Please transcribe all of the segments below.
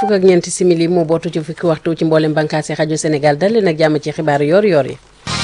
fukk ak ñeenti simili moo bootu ci fukki waxtu ci mboolem bànqaasi rajo Sénégal dal leen ak jàmm ci xibaar yor yor yi.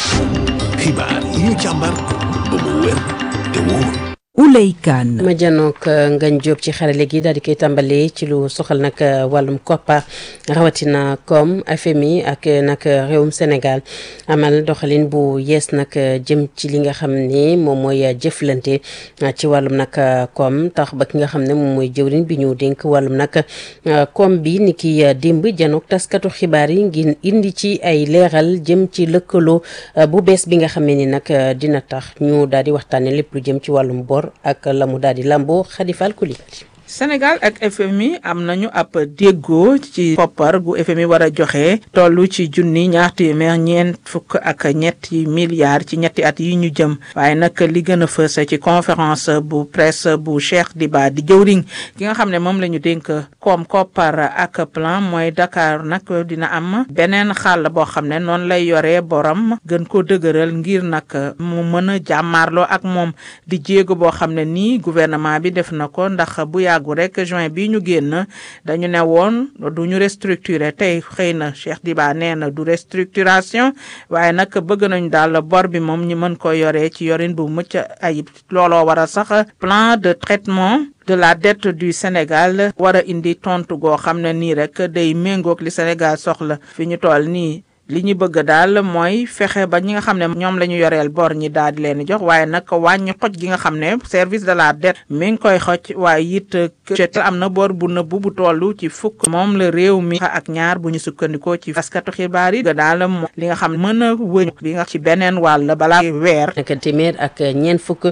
xibaar yi ñu càmbar ba mu wér te wóor. Ouley Kane ma janook Ngagne Diop ci xarale gi daal di koy tàmbali ci lu soxal nag wàllum koppar rawatina comme FMI ak nag réewum Sénégal amal doxalin bu yees nag jëm ci li nga xam ni moom mooy jëflante ci wàllum nag comme tax ba ki nga xam ne moom mooy jëwriñ bi ñu dénk wàllum nag comme bi ni ki démb janook taskatu xibaar yi ngir indi ci ay leeral jëm ci lëkkaloo bu bees bi nga xam ne ni nag dina tax ñu daal di waxtaane lépp lu jëm ci wàllum bor ak la mu daal di lamboo xadifal kulibali Sénégal ak FMI am nañu ab déggoo ci koppar gu FMI war a joxe toll ci junni ñaar téeméer ñeent fukk ak ñetti milliards ci ñetti at yi ñu jëm waaye nag li gën a fës ci conférence bu presse bu Cheikh Diba di jëwriñ ki nga xam ne moom la ñu dénk koom koppar ak plan mooy Dakar nag dina am beneen xàll boo xam ne noonu lay yoree borom gën ko dëgëral ngir nag mu mën a jàmmaarloo ak moom di jéego boo xam ne nii gouvernement bi def na ko ndax bu yàggu rek juin bi ñu génn dañu ne woon du ñu restructurer tey xëy na Cheikh Diba nee na du restructuration waaye nag bëgg nañu daal bor bi moom ñu mën ko yoree ci yorin bu mucc ayib looloo war a sax plan de traitement de la dette du Sénégal war a indi tontu goo xam ne nii rek day méngoog li Sénégal soxla fi ñu toll nii li ñu bëgg daal mooy fexe ba ñi nga xam ne ñoom la ñu yoreel bor ñi daal di leen jox waaye nag wàññi xoj gi nga xam ne service de la dette mi ngi koy xoj waaye it que am na bor bu nëbbu bu toll ci fukk moom la réew mi ak ñaar bu ñu sukkandikoo ci askatu xibaar yi daal moom li nga xam ne mën a wëñ bi nga ci beneen wàll balaa weer. naka téeméer ak ñeent fukk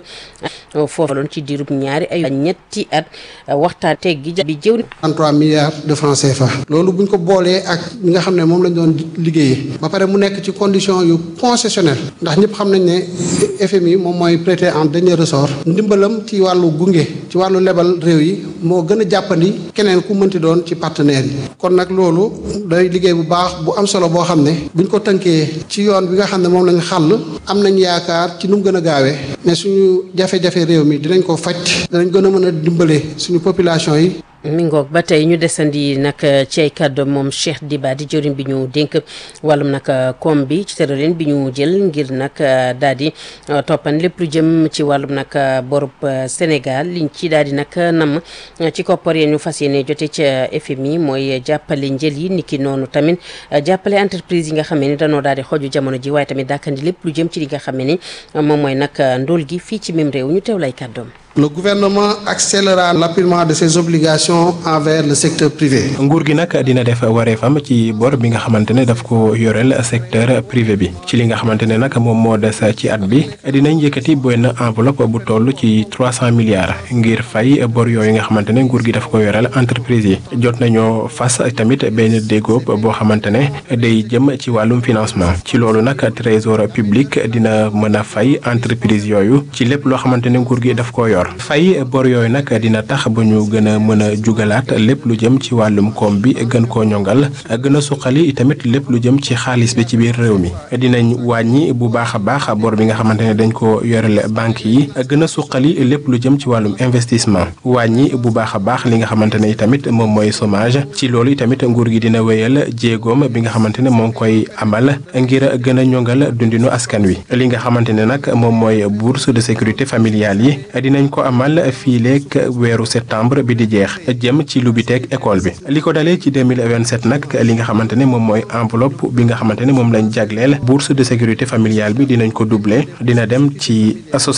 foofu loon ci diirub ñaari ay ñetti at waxtaan teg gi bi jëw 33 milliards de francs CFA. loolu buñ ko boolee ak ñi nga xam ne moom lañ doon liggéeyee. ba pare mu nekk ci condition yu concessionnel ndax ñëpp xam nañ ne FMI moom mooy prêter en dernier ressort ndimbalam ci wàllu gunge ci wàllu lebal réew yi moo gën a jàppandi keneen ku mënti doon ci partenaires yi kon nag loolu day liggéey bu baax bu am solo boo xam ne buñ ko tënkee ci yoon bi nga xam ne moom lañ xàll am nañ yaakaar ci nu mu gën a gaawee ne suñu jafe-jafe réew mi dinañ ko faj dinañ gën a mën a dimbale suñu population yi mi ngoog ba tey ñu desandi nag ci ay kàddu moom Cheikh Diba di jëriñ bi ñu dénk wàllum nag koom bi ci tëralin bi ñu jël ngir nag daal di toppan lépp lu jëm ci wàllum nag borub Sénégal liñ ci daal di nag nam ci koppar yi ñu fas yéene jote ca FMI mooy jàppale njël yi niki noonu tamit jàppale entreprise yi nga xam ni dañoo daal di xoju jamono ji waaye tamit dàkkandi lépp lu jëm ci li nga xam ni moom mooy nag ndóol gi fii ci même réew ñu teew lay kàddoom Le gouvernement accélérera l'appurement de ses obligations envers le secteur privé. nguur gi nag dina def wareefam ci bor bi nga xamante ne daf ko yoreel secteur privé bi ci li nga xamante ne nag moom moo des ci at bi dinañ yëkkati benn enveloppe bu toll ci trois cent milliards ngir fay bor yooyu nga xamante ne nguur gi daf ko yoreel entreprise yi jot nañoo fas tamit benn déggoo boo xamante ne day jëm ci wàllum financement ci loolu nag trésor public dina mën a fay entreprise yooyu ci lépp loo xamante ne nguur gi daf ko yor. fay bor yooyu nag dina tax ba ñu gën a mën a jugalaat lépp lu jëm ci wàllum koom bi gën koo ñongal gën a suqali tamit lépp lu jëm ci xaalis bi ci biir réew mi dinañ wàññi bu baax a baax bor bi nga xamante ne dañ ko yorele banque yi gën a suqali lépp lu jëm ci wàllum investissement wàññi bu baax a baax li nga xamante ne tamit moom mooy chômage ci loolu tamit nguur gi dina wéyal jéegoom bi nga xamante ne moo ngi koy amal ngir gën a ñongal dundinu askan wi li nga xamante ne nag moom mooy bourse de sécurité familiale yi dinañ ko amal fii leeg weeru septembre bi di jeex jëm ci lubiteeg école bi li ko dalee ci 2027 nag li nga xamante ne moom mooy enveloppe bi nga xamante ne moom lañ jagleel bourse de sécurité familiale bi dinañ ko doubler dina dem ci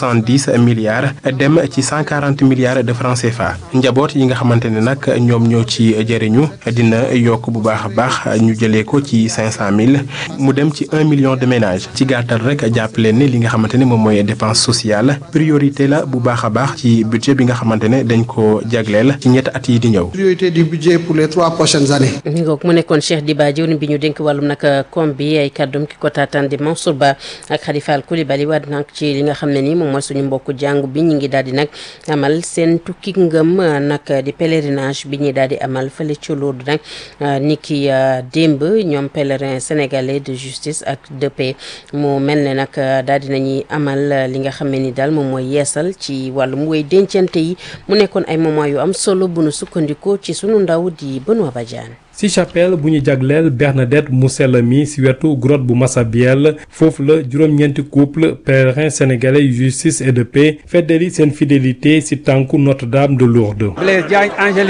70 milliards dem ci 140 milliards de francs CFA njaboot yi nga xamante ne nag ñoom ñoo ci jëriñu dina yokk bu baax a baax ñu jëlee ko ci 500000 mu dem ci 1 million de ménages ci gàttal rek jàpp leen ne li nga xamante ne moom mooy dépense sociale priorité la bu baax a baax ci budget bi nga xamante ne dañ ko jagleel ci ñetti at yi di ñëw. priorité du budget pour les trois prochaines années. mi ngoog mu nekkoon Cheikh Diba jëwriñ bi ñu dénk wàllum nag koom bi ay kàddum ki ko taataan di Mansour Ba ak Khalifa Al Coulibaly waat nag ci li nga xam ne ni moom mooy suñu mbokku jàngu bi ñu ngi daal di nag amal seen tukki ngëm nag di pèlerinage bi ñuy daal di amal fële ci Lourdes nag ni ki démb ñoom pèlerin sénégalais de justice ak de paix mu mel ne nag daal di nañuy amal li nga xam ne ni daal moom mooy yeesal ci wàllum wéy dencante yi mu nekkoon ay moment yu am solo bu nu sukkandikoo ci sunu ndaw di Benoît Badiane ci chapelle bu ñu jagleel Bernadette mu sell mi ci wetu grotte bu Massabielle foofu la juróom-ñeenti couple pèlerins sénégalais yu justice et de paix feddali seen fidélité ci tànku Notre-Dame de Lourdes.